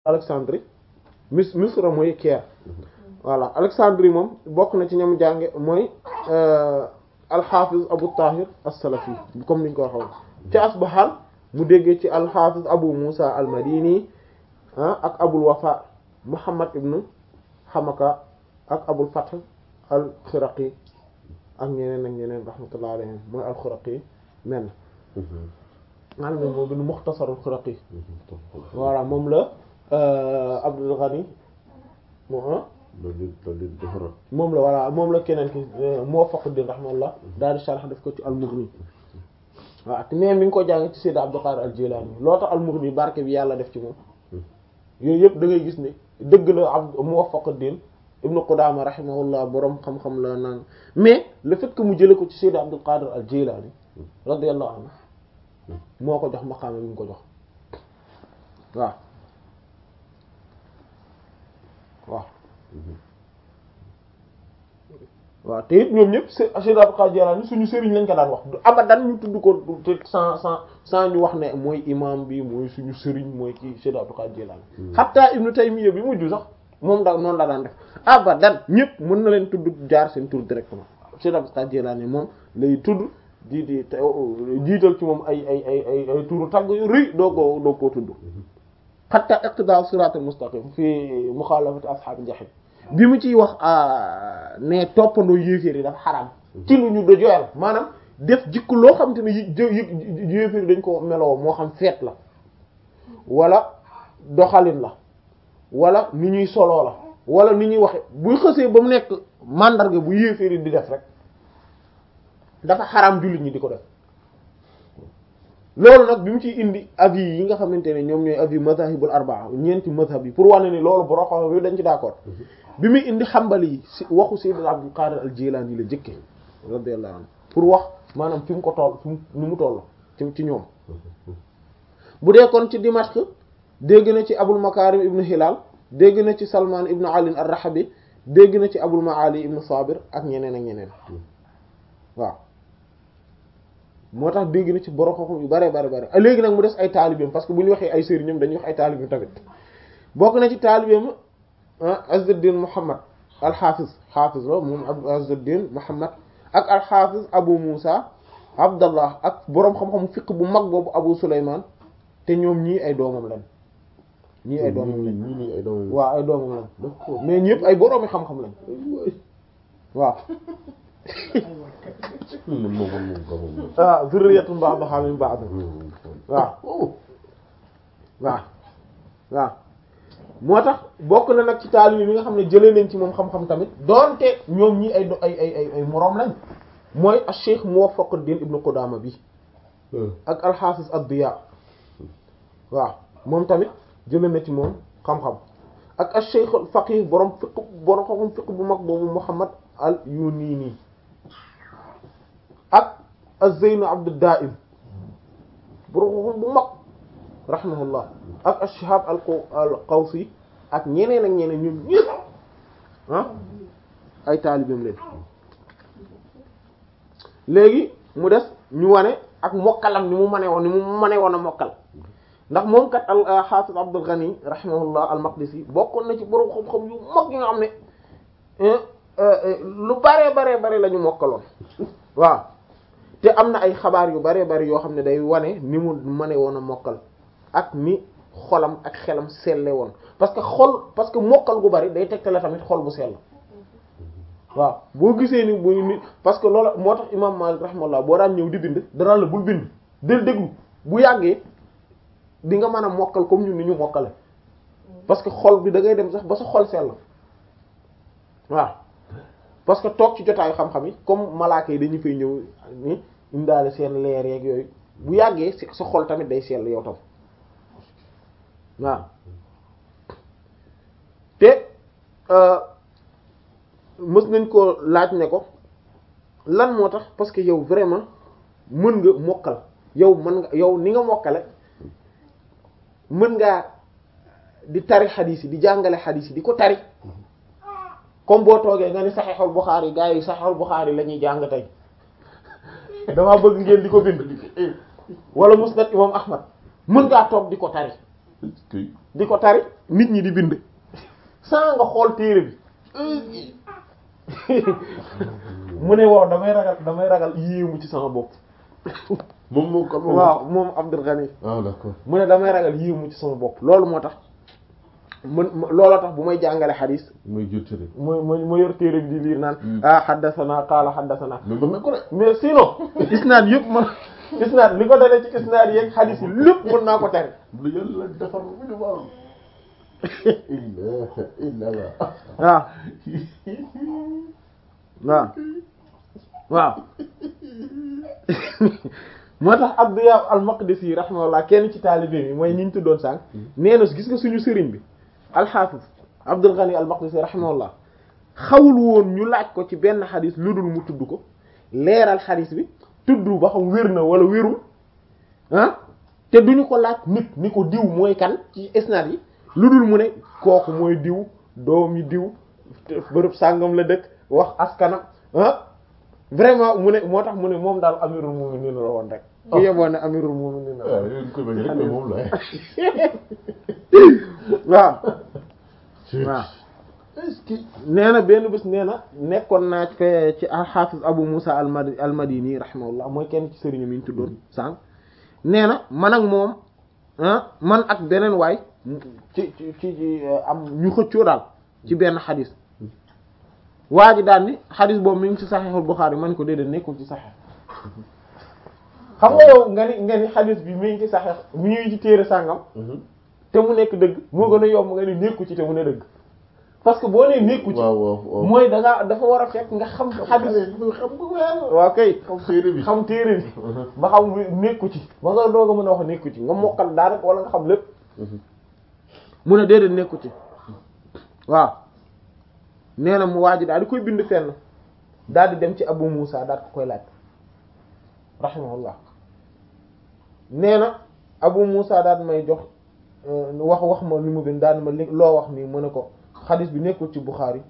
Alexandrie mis Misra mooy Caire voilà Alexandrie moom bokk na ci ñoom jànge mooy al-Hafiz Abu Tahir as-Salafi comme niñ ko waxoon ci Asbahan mu déggee ci al-Hafiz Abu Musa al-Madini ak Abul Wafa Muhammad ibn Hamaka ak Abul Fath al-Khiraqi ak ñeneen ak ñeneen rahmatullah alayhim mooy al-Khiraqi men nga xam ne moo bind Mukhtasar al-Khiraqi voilà moom la Abdul Ghani moo moom la voilà moom la keneen ki Muwaffaqud-Din rahmatullah daal di sharh def ko ci al-Mughni waaw te mais mi ngi ko jàng ci Sayyid Abdul Qadir al-Jilani loo tax al-Mughni barke bi yàlla def ci moom yooyu yëpp da ngay gis ne dëgg la ab Muwaffaqud-Din Ibn Qudama rahimahullah borom xam-xam la naan mais le fait que mu jële ko ci Sayyid Abdul Qadir al-Jilani radiyallahu anhu moo ko jox maqaama bi mu ko jox waaw waaw waaw te it ñoom ñëpp Sayyid Abdul Qadir Jilani suñu sëriñ lañ ko daan wax du abadan ñu tudd ko te sans sans sans ñu wax ne mooy imam bi mooy suñu sëriñ mooy kii Sayyid Abdul Qadir Jilani hatta Ibn Taymiyya bi mujj sax moom da noonu la daan def abadan ñëpp mën na leen tudd jaar seen tur directement Sayyid Abdul Qadir Jilani moom lay tudd di di jiital ci moom ay ay ay ay ay turu tagg yu rëy doo ko doo koo tudd hatta iqtida siratal mustaqim fi mukhalafati ashabil jahim bi mu ciy wax ne toppandoo yéeféer yi dafa xaraam ci lu ñu dojoyal maanaam def jikko loo xam te ne yi yéeféer yi dañ ko meloo moo xam feet la wala doxalin la wala ni ñuy soloo la wala ni ñuy waxe buy xësee ba mu nekk mandarga bu yéeféer yi di def rek dafa xaraam jullit ñi di ko def loolu nag bi mu ciy indi avis yi nga xamante ne ñoom ñooy avis mazahibul arbaa ñeenti mazhab yi pour wane ni loolu borom xam bi dañ ci d'accord bi muy indi xambali yi si waxu Sayyid Abdul Qadir al-Jilani la jëkke radiyallahu anhu pour wax maanaam fi mu ko toll fi mu ni mu toll ci ci ñoom bu dee kon ci Dimashq dégg na ci Abul Makarim ibn Hilal dégg na ci Salman ibn Ali ar-Rahabi dégg na ci Abul Maali ibn Sabir ak ñeneen ak ñeneen waaw moo tax dégg na ci borom xam-xam yu bare bare bare léegi nag mu des ay taalibeem parce que bu ñu waxee ay sëriñam dañuy wax ay taalibeem tamit bokk na ci taalibeem Azzuddin Muhammad al-Hafiz Hafiz la moom Azzuddin Muhammad ak al-Hafiz Abu Musa Abdallah ak borom xam-xamu fiqh bu mag boobu Abu Sulayman te ñoom ñii ay doomam lañ ñii ay doomam lañ ñii ay doomam waaw ay doomam lañ mais ñëpp ay boroomi xam-xam lañ waaw ah zurriyatun ba'duha min ba'd waaw waaw waaw moo tax bokk na nag ci taalibe bi nga xam ne jëlee nañ ci moom xam-xam tamit doonte ñoom ñi ay do ay ay ay ay moroom lañ mooy al-Cheikh Muwaffaquddin Ibn Qudama bi ak al-Hafiz ad-Diya waaw moom tamit jëlee na ci moom xam-xam ak al-Cheikh al-Faqih borom fiq borom xam-xam fiq bu mag boobu Muhammad al-Yunini ak az-Zayn Abd Daim borom xam-xam bu mag rahimahullah ak ash-Shihab al-Qawsi ak ñeneen ak ñeneen ñun ñëpp ah ay taalibeem leen léegi mu des ñu wane ak mokkalam ni mu mane woon ni mu mane woon a mokkal ndax moom kat al-Hafiz Abdul Ghani rahimahullah al-Maqdisi bokkoon na ci borom xam-xam yu mag yi nga xam ne lu bare bare bare la ñu mokkaloon waaw te am na ay xabaar yu bare bare yoo xam ne day wane ni mu mane woon a mokkal ak ni xolam ak xelam selle woon parce que xol parce que mokkal gu bari day tegtale tamit xol bu sell waaw boo gisee ni bu ni parce que loolu moo tax imam Malik rahimahullah boo daan ñëw di bind danaa la bul bind del déglu bu yàggee di nga mën a mokkal comme ñun ni ñu mokkale parce que xol bi da ngay dem sax ba sa xol sell waaw parce que toog ci jotaayu xam-xam yi comme malaaka yi dañu fay ñëw ni indaale seen leer yeeg yooyu bu yàggee sa xol tamit day sell yow tam waaw te mës nañ ko laaj ne ko lan moo tax parce que yow vraiment mën nga mokkal yow mën nga yow ni nga mokkale mën ngaa di tari xadiis yi di jàngale xadiis yi di ko tari comme boo toogee nga ni saxiixul Buxaari gaa yi saxiixul Buxaari la ñuy jàng tey damaa bëgg ngeen di ko bind wala musnad imam Ahmad mën ngaa toog di ko tari di ko tari nit ñi di bind sans nga xool téere bi mu ne waaw damay ragal damay ragal yéemu ci sama bopp moom moo ko waaw moom Abdul Ghani ah d'accord mu ne damay ragal yéemu ci sama bopp loolu moo tax man looloo tax bu may jàngale xadiis mooy jur tëri ma ma ma yor téere bi di liir naan ah xaddasana qaala xaddasana mais mën na ko de mais sinon isnaad yëpp man isnaad li ko dalee ci isnaad yeeg xadiis yi lépp mën naa ko tere lu yàlla defar bu ñu baax illa illa waaw waaw waaw moo tax Abdiya al-Maqdisi rahimahullah kenn ci taalibe bi mooy ñi ñu tuddoon sànq nee na gis nga suñu sëriñ bi al-Hafiz Abdul Ghani al-Maqdisi rahimahullah xawul woon ñu laaj ko ci benn xadis lu dul mu tudd ko leeral xadis bi tudd ba xam wér na wala wérul ah te duñu ko laaj nit ni ko diw mooy kan ci isnaad yi lu dul mu ne kooku mooy diw doomi diw bërëb sàngam la dëkk wax askanam ah vraiment mu ne moo tax mu ne moom daal amirul mu'minin la woon rek ku yeboon ne amirul mu'minin la waaw yooyu koy bañ rek mais moom la waaw waaw est-ce que nee na benn bés nee na nekkoon naa fe ci al-Hafiz Abu Musa al-Madi al-Madini rahimahullah mooy kenn ci sëriñ mi ñu tuddoon sànq nee na man ak moom ah man ak beneen waay ci ci ci am ñu xëccoo daal ci benn xadis waa ji daal ni xadis boobu mi ngi ci Sahihul Bukhari man ko déedéet nekkul ci Sahih xam nga yow nga ni nga ni xadis bi mi ngi ci Sahih mi ngi ci téere sàngam te mu nekk dëgg moo gën a yomb nga ni nekku ci te mu ne dëgg parce que boo nee nekku ci waaw waaw waaw mooy da nga dafa war a fekk nga xam xadis xam nga weer waaw kay xam téere bi xam téere bi ba xam nekku ci ba nga doog a mën a wax nekku ci nga mokkal daa rek wala nga xam lépp mu ne déedéet nekku ci waaw nee na mu waaj daal di koy bind fenn daal di dem ci Abu Musa daal ko koy laaj rahimahullah nee na Abu Musa daal may jox wax wax ma li mu bind daal ma li loo wax nii mu ne ko xadis bi nekkul ci Bukhari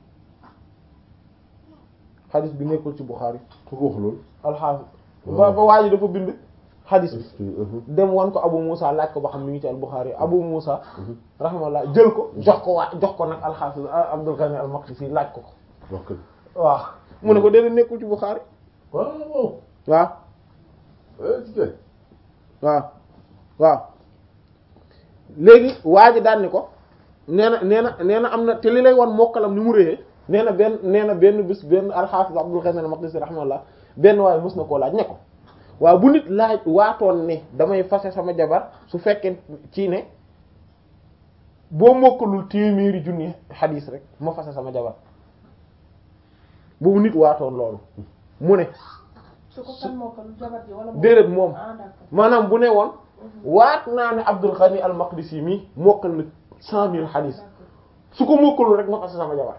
xadis bi nekkul ci Bukhari ku ko wax loolu alxaafis ba ba waa ji dafa bind xadis bi est-ce que dem wan ko Abu Musa laaj ko ba xam mi ngi ci al-Bukhari Abu Musa rahimahullah jël ko jox ko waa jox ko nag al-Hafiz Abdul Ghani al-Maqdisi laaj ko ko wax ko waaw mu ne ko déedéet nekkul ci Bukhari waaw waaw waaw est-ce que waaw waaw léegi waa ji daan ni ko nee na nee na nee na am na te li lay wan mokkalam ni mu réyee nee na benn nee na benn bis benn al-Hafiz Abdul Ghani al-Maqdisi rahimahullah benn waaye mës na koo laaj ne ko waaw bu nit laaj waatoon ne damay fase sama jabar su fekkee ci ne boo mokkalul téeméeri junni xadiis rek ma fase sama jabar boobu nit waatoon loolu mu ne su ko kan moo ko lu jabar ji wala moom déedéet moom ah d'accord maanaam bu ne woon waat naa ne Abdul Ghani al-Maqdisi mi mokkal na cent mille xadiis su ko mokkalul rek ma fase sama jabar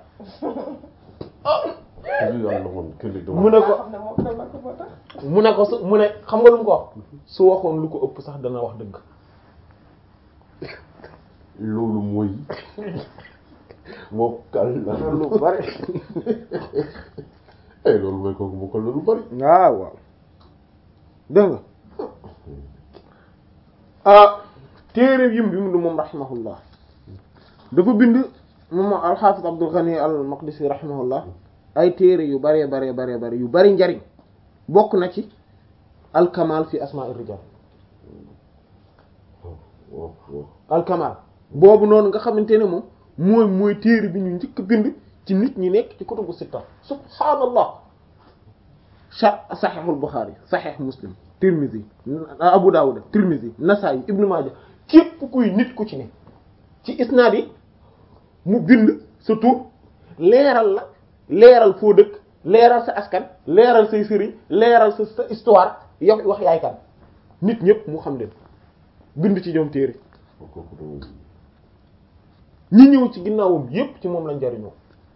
lii daal la woon kër gi mu ne ko xam ne moom dama ko moo tax mu ne ko su mu ne xam nga lu mu ko wax su waxoon lu ko ëpp sax dana wax dëgg loolu mooy mokkal na lu bari eh loolu mooy kooku mokkal na lu bari waaw waaw dégg nga ah téere yim bi mu du moom rahimahullah dafa bind moom al-Hafiz Abdul Ghani al-Maqdisi rahimahullah ay téere yu baree baree baree bare yu bari njariñ bokk na ci al-Kamal fi asma'ir rijal waaw waaw al-Kamal boobu noonu nga xamante ne moom mooy mooy téere bi ñu njëkk bind ci nit ñi nekk ci kutubu sitta subhaanallah sa saxiixul Buxaari saxiix Muslim Tirmizi Abu Dawud Tirmizi Nasaa'i Ibn Maaja képp kuy nit ku ci ne ci isnaad yi mu bind sa tur leeral la leeral foo dëkk leeral sa askan leeral say sëriñ leeral sa sa histoire yow wax yaay kan nit ñépp mu xam leen bind ci ñoom téere kooku dama ñi ñëw ci ginnaawam yépp ci moom lañ jariñoo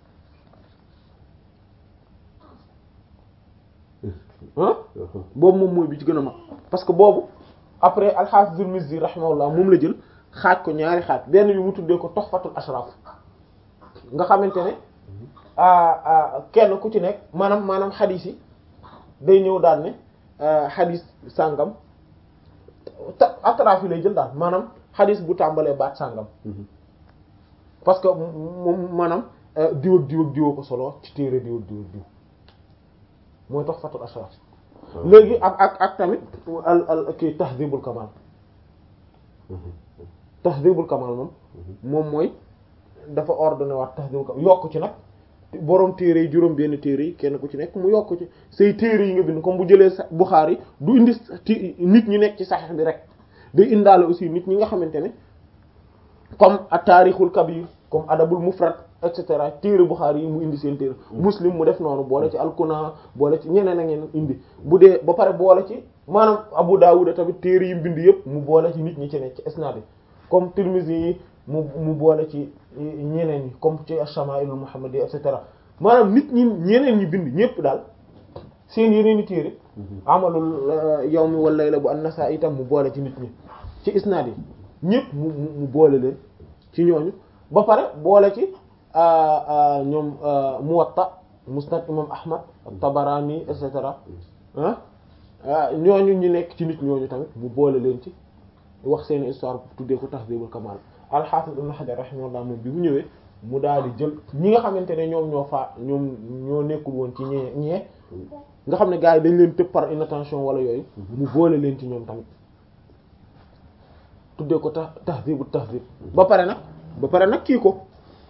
ah boobu moom mooy bi ci gën a mag parce que boobu après al-Hafiz al-Mizzi rahimahullah moom la jël xaaj ko ñaari xaaj benn bi mu tuddee ko Tuhfatul Ashraf nga xamante ne ah ah kenn ku ci nekk maanaam maanaam xadiis yi day ñëw daal ne xadiis sàngam ta atraaf yi lay jël daal maanaam xadiis bu tàmbalee baat sàngam parce que moom maanaam diw ak diw ak diw ko solo ci téere diw ak diw ak diw mooy tax fatul ashraf léegi ak ak ak tamit al al kii tahdhibul kamal tahdhibul kamal moom moom mooy dafa ordonné waat tahdhibul kamal yokk ci nag borom téere yi juróom benn téere yi kenn ku ci nekk mu yokk ci say téere yi nga bind comme bu jëlee sa Bukhari du indi ti nit ñu nekk ci Sahih bi rek day indaale aussi nit ñi nga xamante ne comme at-Tarikhul Kabir comme Adabul Mufrad et cetera téere Bukhari yi mu indi seen téere Muslim mu def noonu boole ci al-Kuna boole ci ñeneen a ngeen indi bu dee ba pare boole ci maanaam Abu Dawud tamit téere yi mu bind yëpp mu boole ci nit ñi ci nekk ci isnaad yi comme Tirmidhi yi mu mu boole ci ñeneen ñi comme ci ash-Shama'ilul Muhammadi et cetera maanaam nit ñi ñeneen ñi bind ñëpp daal seen yeneen i téere amalul yawmi wal layla bu an-Nasa'i itam mu boole ci nit ñi ci isnaad yi ñëpp mu mu boole leen ci ñooñu ba pare boole ci ñoom Muwatta Musnad imam Ahmad Tabarani et cetera ah ñooñu ñu nekk ci nit ñooñu tamit mu boole leen ci wax seen histoire tuddee ko Tahdhibul Kamal al-Hafiz Ibn Hajar rahimahullah moom bi mu ñëwee mu daal di jël ñi nga xamante ne ñoom ñoo faa ñoom ñoo nekkul woon ci ñee ñee nga xam ne gars yi dañ leen tëb par inattention wala yooyu mu boole leen ci ñoom tamit tuddee ko ta Tahdhibut Tahdhib ba pare nag ba pare nag kii ko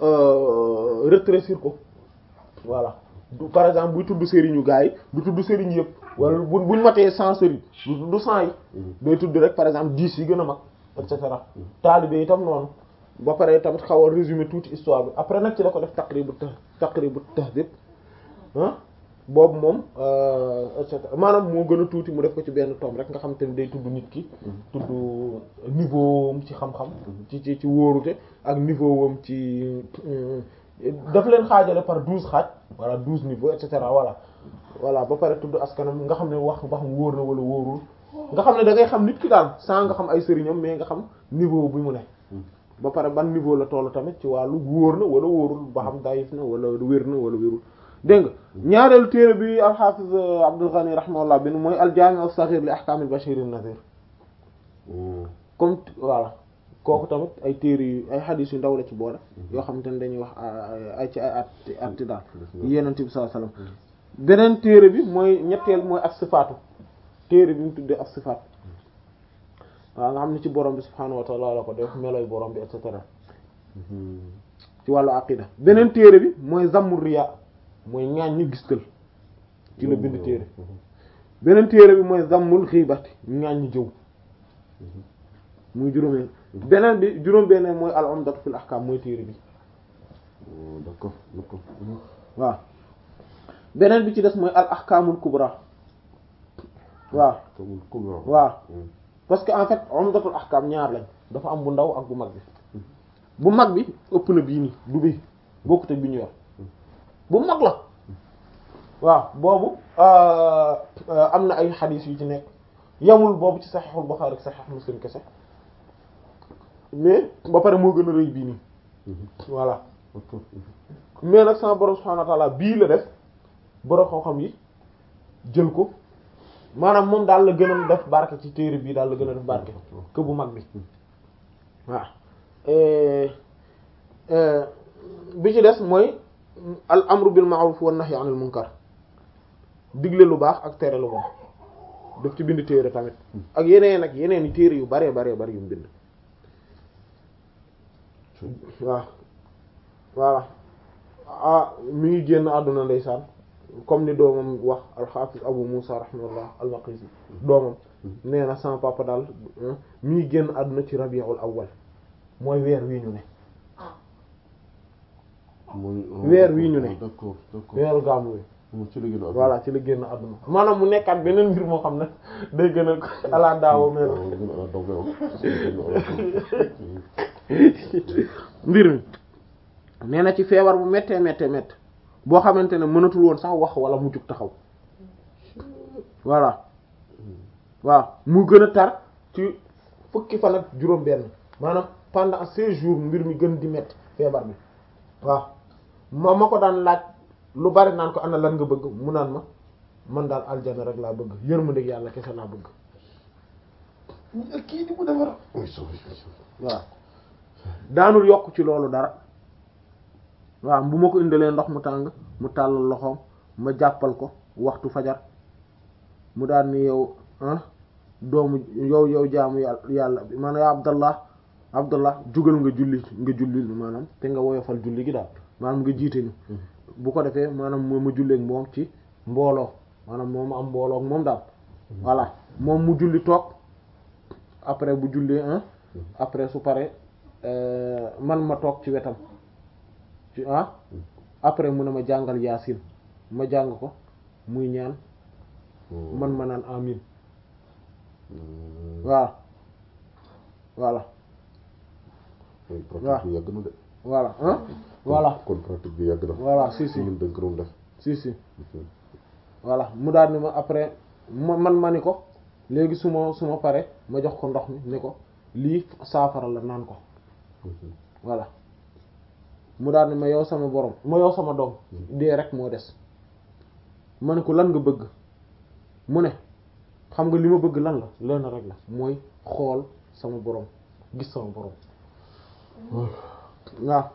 rétrécir ko voilà du par exemple buy tudd sëriñu gars yi du tudd sëriñ yëpp wala bu buñ matee cent sëriñ du tudd cent yi day tudd rek par exemple dix yi gën a mag et cetera taalibe itam noonu ba pare tamit xaw a résumer tuuti histoire bi après nag ci la ko def taqribu taqribu tahdhib ah boobu moom et cetera maanaam moo gën a tuuti mu def ko ci benn tome rek nga xam te ne day tudd nit ki tudd niveau am ci xam-xam ci ci ci wóorute ak niveau am ci daf leen xaajale par douze xaaj voilà douze niveaux et cetera voilà voilà ba pare tudd askanam nga xam ne wax ba xam wóor na wala wóorul nga xam ne da ngay xam nit ki daal sans nga xam ay sëriñam mais nga xam niveau bi mu ne ba pare ban niveau la tollu tamit ci wàllu wóor na wala wóorul ba xam dayif na wala wér na wala wérul dégg nga ñaareelu téere bi al-Hafiz Abdul Ghani rahimahullah bin mooy al-Jami' as-Saghir li ahkam al-Bashir an-Nadhir comme voilà kooku tamit ay téere yu ay xadiis yu ndaw la ci boole yoo xamante ne dañuy wax ay ci ay atti atti daal Yonent bi sallallahu alayhi wasallam beneen téere bi mooy ñetteel mooy as-sifaatu téere bi mu tuddee as-sifaat waaw nga xam ne ci borom bi subhaanahu wa ta'ala la ko def meloy borom bi et cetera ci wàllu aqida beneen téere bi mooy zammur riya mooy ñaan ñi gistal ci la bind téere beneen téere bi mooy zammul xiibati ñaan ñi jëw muy juróomeel beneen bi juróom beneen mooy al umdatu fil ahkam mooy téere bi d'accord d'accord waaw beneen bi ci des mooy al ahkamul kubra waaw waaw parce que en fait umdatul ahkam ñaar lañ dafa am bu ndaw ak bu mag bi bu mag bi ëpp na bii nii du bi bokkut ak bi ñu yor bu mag la waaw boobu am na ay xadiis yu ci nekk yamul boobu ci saxiixul Buxaari ak saxiix Muslim kese mais ba pare moo gën a rëy bii nii voilà mais nag sama borom subhaanahu wa ta'aala bii la def borom xam-xam yi jël ko maanaam moom daal la gën a def barke ci téere bii daal la gën a def barke que bu mag bi waaw bi ci des mooy al amru bil ma'ruf wan nahyi anil munkar digle lu baax ak tere lu bon daf ci bind téere tamit ak yeneen ak yeneen i téere yu bare bare bare yu mu bind waaw voilà ah mi ngi génn àdduna ndeysaan comme ni doomam wax al-Hafiz Abu Musa rahimahullah al-Maqdisi doomam nee na sama papa daal mi ngi génn àdduna ci rabiul awwal mooy weer wii ñu ne weer wii ñu ne d'accord d'accord weeru gàmmu wi moom ci la gën a voilà ci la génn àdduna maanaam mu nekkaat beneen mbir moo xam ne day gën a ala daawo mel mbir mi nee na ci feebar bu méttee méttee méttee boo xamante ne mënatul woon sax wax wala mu jug taxaw voilà waaw mu gën a tar ci fukki fan ak juróom benn maanaam pendant seize jours mbir mi gën di métti feebar bi waaw ma ma ko daan laaj lu bari naan ko ana lan nga bëgg mu naan ma man daal aljana rek laa bëgg yërmandeeg yàlla kese laa bëgg kii di mu defar waaw daanul yokk ci loolu dara waaw bu ma ko indalee ndox mu tàng mu tàllal loxoom ma jàppal ko waxtu fajar mu daal ni yow ah doomu yow yow jaamu yàlla yàlla bi maanaam yaa abdallah abdallah jugal nga julli nga julli maanaam te nga woyofal julli gi daal maanaam nga jiite ñu bu ko defee maanaam moo ma julleek moom ci mbooloo maanaam moom ma am mbooloo ak moom daal voilà moom mu julli toog après bu jullee ah après su pare man ma toog ci wetam ci ah après mu ne ma jàngal yaasin ma jàng ko muy ñaan man ma naan amin waaw voilà pratique bi yàgg na de voilà ah voilà kon pratique bi yàgg na voilà si si ñun dañ ko doon def si si voilà mu daal ni ma après ma man ma ni ko léegi su ma su ma pare ma jox ko ndox mi ni ko lii saafara la naan ko voilà mu daal ni ma yow sama borom ma yow sama doom dee rek moo des ma ne ko lan nga bëgg mu ne xam nga li ma bëgg lan la lenn rek la mooy xool sama borom gis sama borom waaw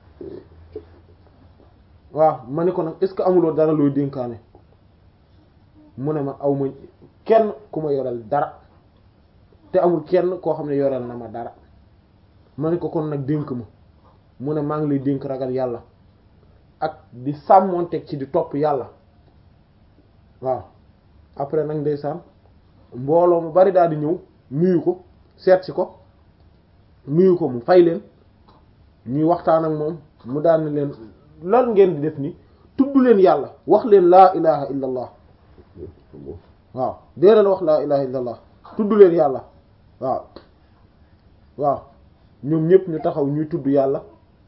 waaw ma ne ko nag est-ce que amuloo dara looy dénkaane mu ne ma aw ma kenn ku ma yoreel dara te amul kenn koo xam ne yoreel na ma dara ma ne ko kon nag dénk ma mu ne maa ngi lay dénk ragal yàlla ak di sàmmoonteeg ci di topp yàlla waaw après nag ndeysaan mbooloo mu bari daal di ñëw nuyu ko seet si ko nuyu ko mu fay leen ñuy waxtaan ak moom mu daal ni leen lan ngeen di def ni tudd leen yàlla wax leen laa ilaha illa allah waaw dee leen wax laa ilaha illa allah tudd leen yàlla waaw waaw ñoom ñëpp ñu taxaw ñuy tudd yàlla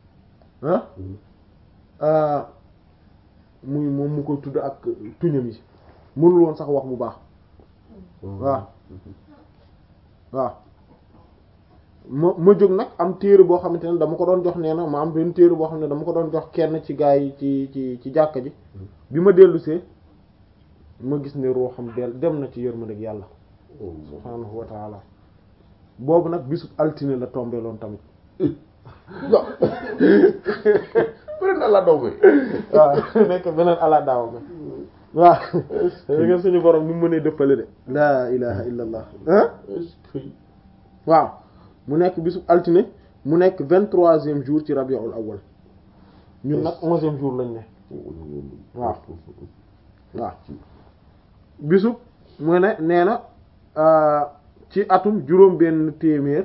ah muy moom mu koy tudd ak tuñam yi mënul woon sax wax bu baax waaw waaw ma ma jóg nag am téere boo xamante ne dama ko doon jox nee na ma am benn téere boo xam ne dama ko doon jox kenn ci gaa yi ci ci ci jàkka ji bi ma dellusee ma gis ne roo xam del dem na ci yërmandeeg yàlla subhaanahu wa taala boobu nag bisu altine la tombé loon tamit non beneen ala daw bi waaw nekk beneen ala daaw bi waaw da nga suñu borom ni mu mënee dëppale de laa ilaha illa allah ah waaw mu nekk bisu altine mu nekk vingt-troisième jour ci rabiul awwal ñun nag onzième jour lañ ne waaw waaw bisu mu ne nee na ci atum juróom benn téeméer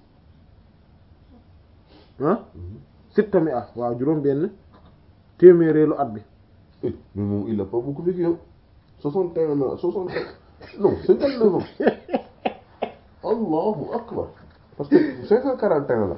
ah sittami ah waaw juróom benn téeméereelu at bi mais moom il a pas beaucoup vécu hein soixante et un ans soixante non cinquante neuf ans allahu akbar parce que cinq cent quarante et un la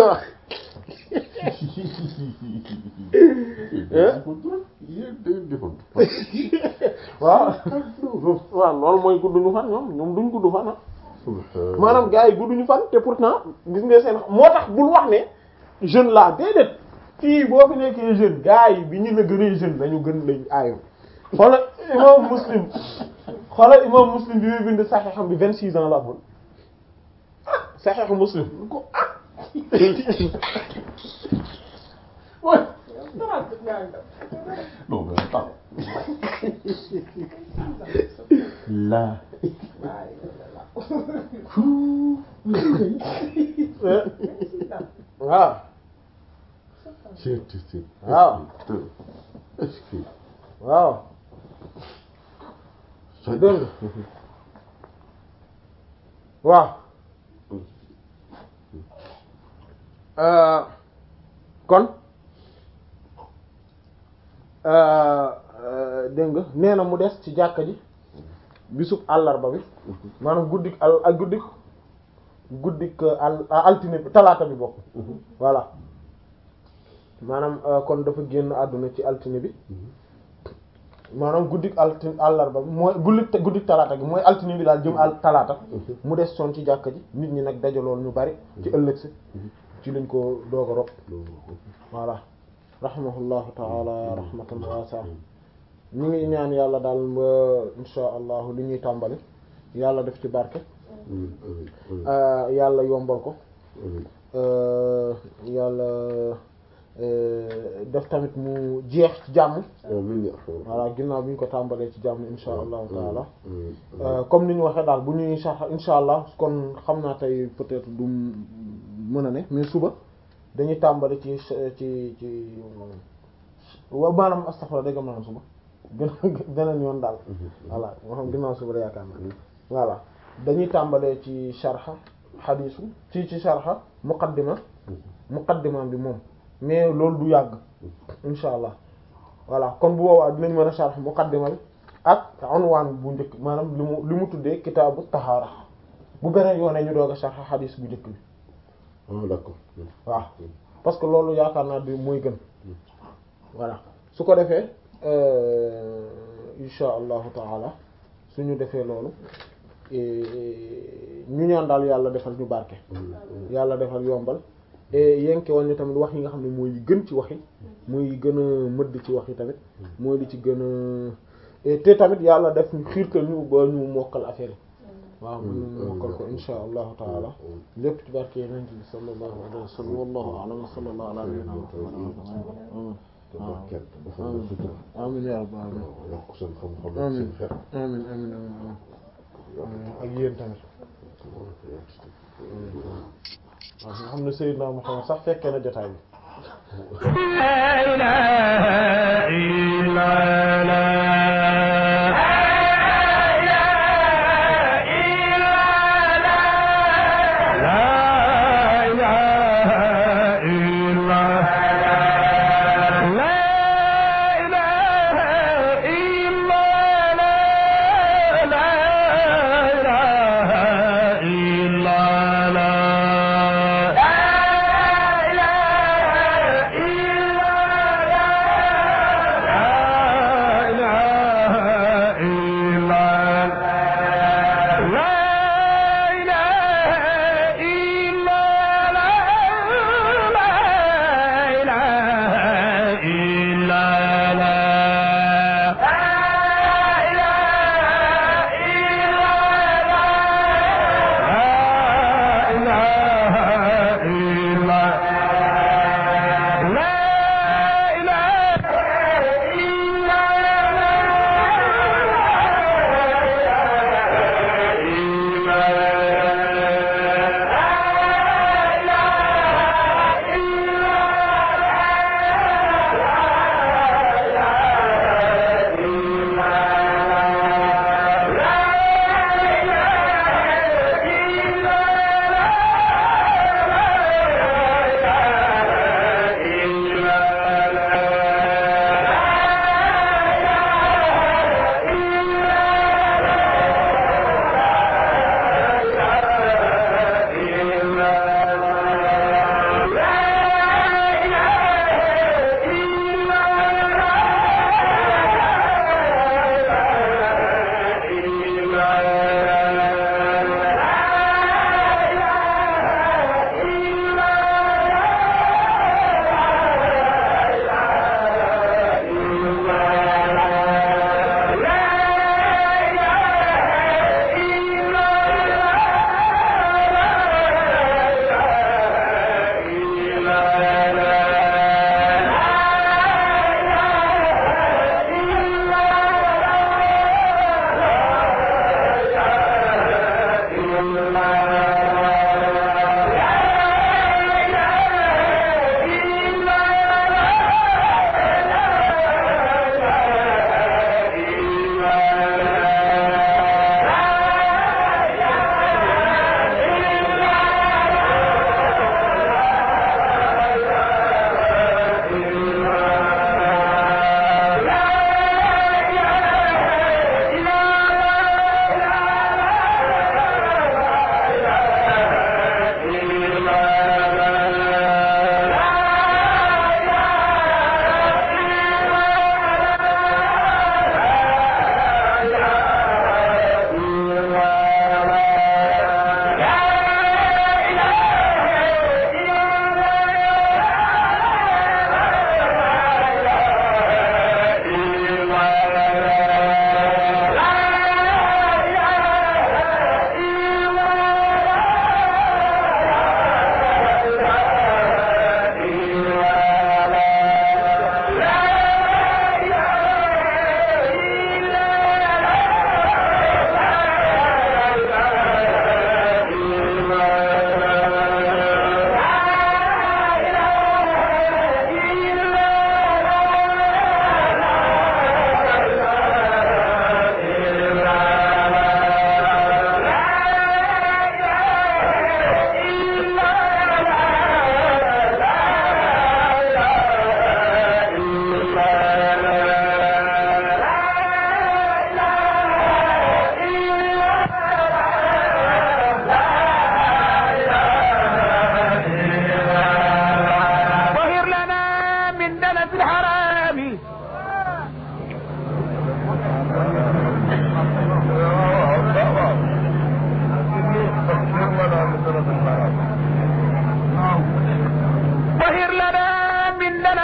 waaw waaw loolu mooy gudduñu fan ñoom ñoom duñ gudd fan ah maanaam gars yi gudduñu fan te pourtant gis nga seen moo tax bul wax ne jeune laa déedéet fii boo fi nekkee jeune gars yi bi ñu la gënee jeune dañu gën lañ aayo xoolal imam muslim xoolal imam muslim bi muy bind saxeexam bi vingt six ans la amoon saxeexu muslim ko non mais attends là waaw c'est c'est waaw est-ce que waaw c'est dégg nga waaw euh, kon euh, euh, dégg nga nee na mu des ci jàkka ji bisub àllarba bi maanaam guddik al ak guddik guddik al altine bi talaata bi bokk voilà maanaam kon dafa génn àdduna ci altine bi maanaam guddik altine àllarba bi mooy guddik guddik talaata gi mooy altine bi daal jëm al talaata mu des soon ci jàkka ji nit ñi nag dajaloon ñu bari ci ëllëg si ci lañ ko doog a rob voilà rahimahullahu taala rahmatan wasi'a ñu ngi ñaan yàlla daal ba insha allahu li ñuy tàmbali yàlla def ci barke yàlla yombal ko yàlla def tamit mu jeex ci jàmm amiin yaa rabbal voilà ginnaaw bi ñu ko tàmbalee ci jàmm insha allahu taala aalamiin. Euh, comme ni ñu waxee daal bu ñuy sax insha allah kon xam naa tey peut-être du mën a ne mais suba dañuy tàmbali ci ci ci wa maanaam astaghfirullah dégg maanaam suba gën beneen yoon daal voilà moo xam ginnaaw suba da yaakaar naa voilà dañuy tàmbalee ci sharha xadiisu ci ci sharha muqaddima muqaddima bi moom mais loolu du yàgg insha allah voilà kon bu boobaa dinañ mën a sharh muqaddima bi ak unwaan bu njëkk maanaam li mu li mu tuddee kitaabu tahaara bu beneen yoonee ñu doog a sharh xadiis bu njëkk bi ah d'accord. waaw parce que loolu yaakaar naa bi mooy gën voilà su ko defee euh, insha allahu taala suñu defee loolu eh, ñu ñaan daal yàlla defal ñu barke yàlla defal yombal et yenke woon ñu tamit wax yi nga xam ne mooy yi gën ci wax yi mooy yi gën a mëdd ci wax yi tamit mooy li ci gën a et te tamit yàlla def ñu xiirtal ñu ba ñu mokkal affaire yi waaw mën ñu mokkal ko insha allahu taala lépp ci barke yeneen bi sallallahu alayhi wa sallam wallahu a'lam wa sallallahu ala nabiyyina muhammad te barkeel dafa la sutura. amin ya rabbal alamin yokk seen xam-xam ak amin seen xel. amin amin amin amin ak yéen tamit waaw nga xam ne Seydina Muhammad sax fekkee na jotaay bi la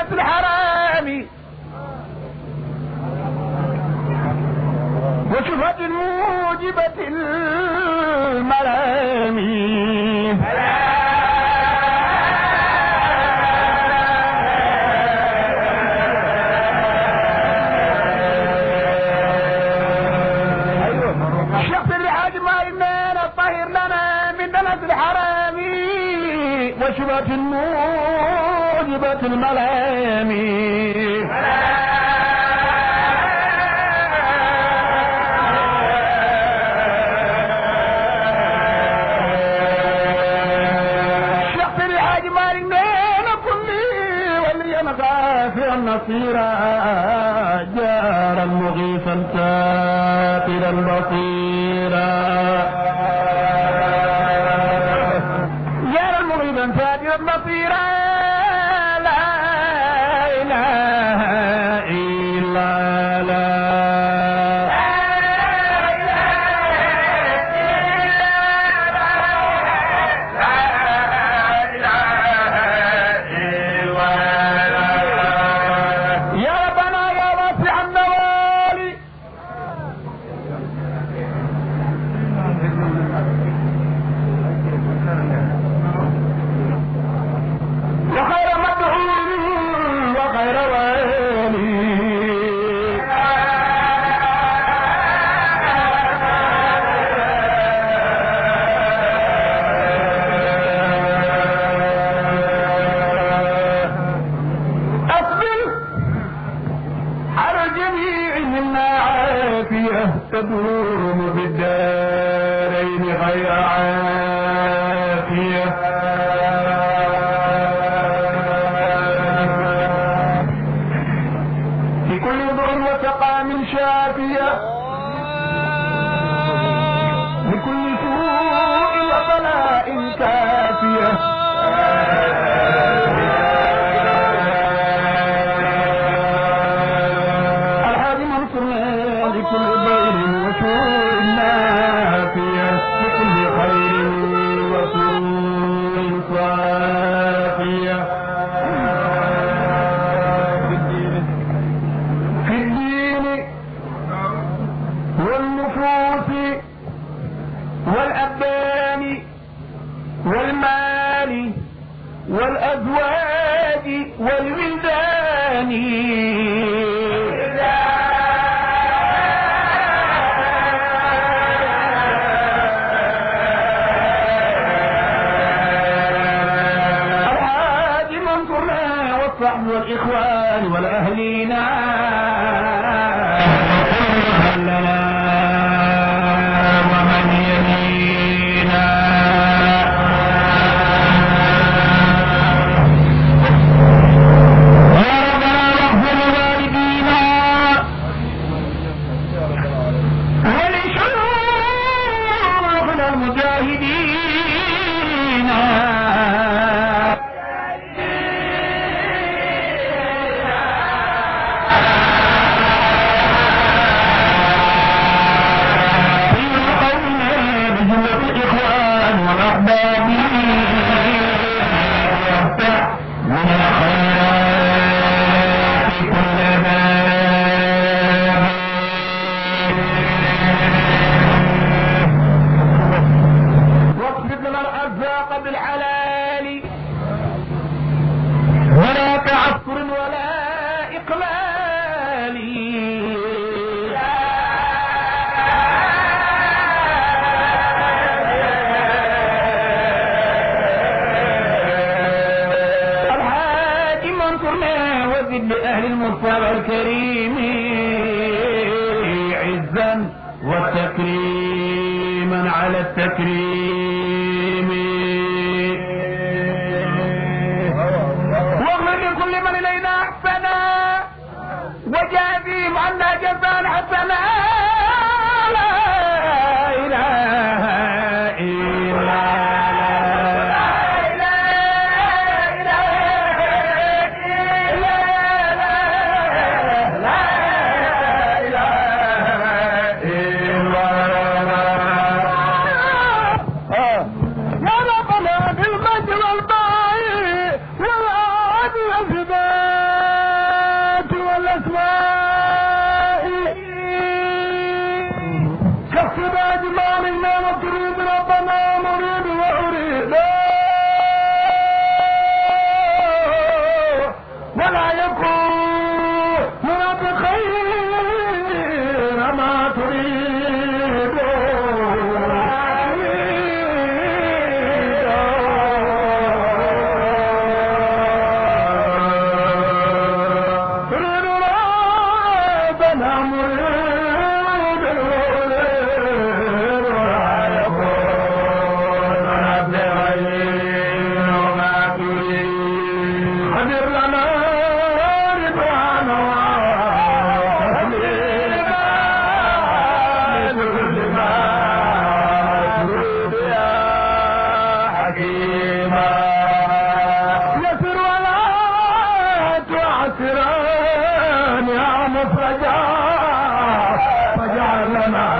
الحرام وشبهة موجبة الملام الشخص اللي حاجم علينا الطهير لنا من دنس الحرام وشبهة موجبة الملام الشخص اللي حاجم علينا كلي ولي انا غافر نصيرا جارا مغيثا ساترا بصيرا جارا مغيثا ساترا بصيرا لا اله الا لا يا ربنا يا واسع النوال وخير مدعو وخير والي أصبر على الجميع منا عافية تدور في الدارين غير عافية في كل ضر وسقام شافية لكل سوء وبلاء كافية الحاج منصرنا لكل ضير وشور نافية لكل خير وسرور صافية في الدين والنفوس والأبدان والمال والأزواج والولدان الحاج منصرنا والصحب والإخوان والأهلين لنا ومن يلينا يا ربنا واغفر لوالدينا ولشيوخنا المجاهدين في قومنا بجملة الإخوان والأحباب وافتح من الخيرات كل باب واصرف لنا الأرزاق بالحلال ولا تعثر ولا إقلال الحاج منصرنا وزد لأهل المصطفى الكريم عزا وتكريما على التكريم واغفر لكل من إلينا أحسنا وجازيهم عنا جزاء حسنا لا إله إلا الله مفرجا فاجعل لنا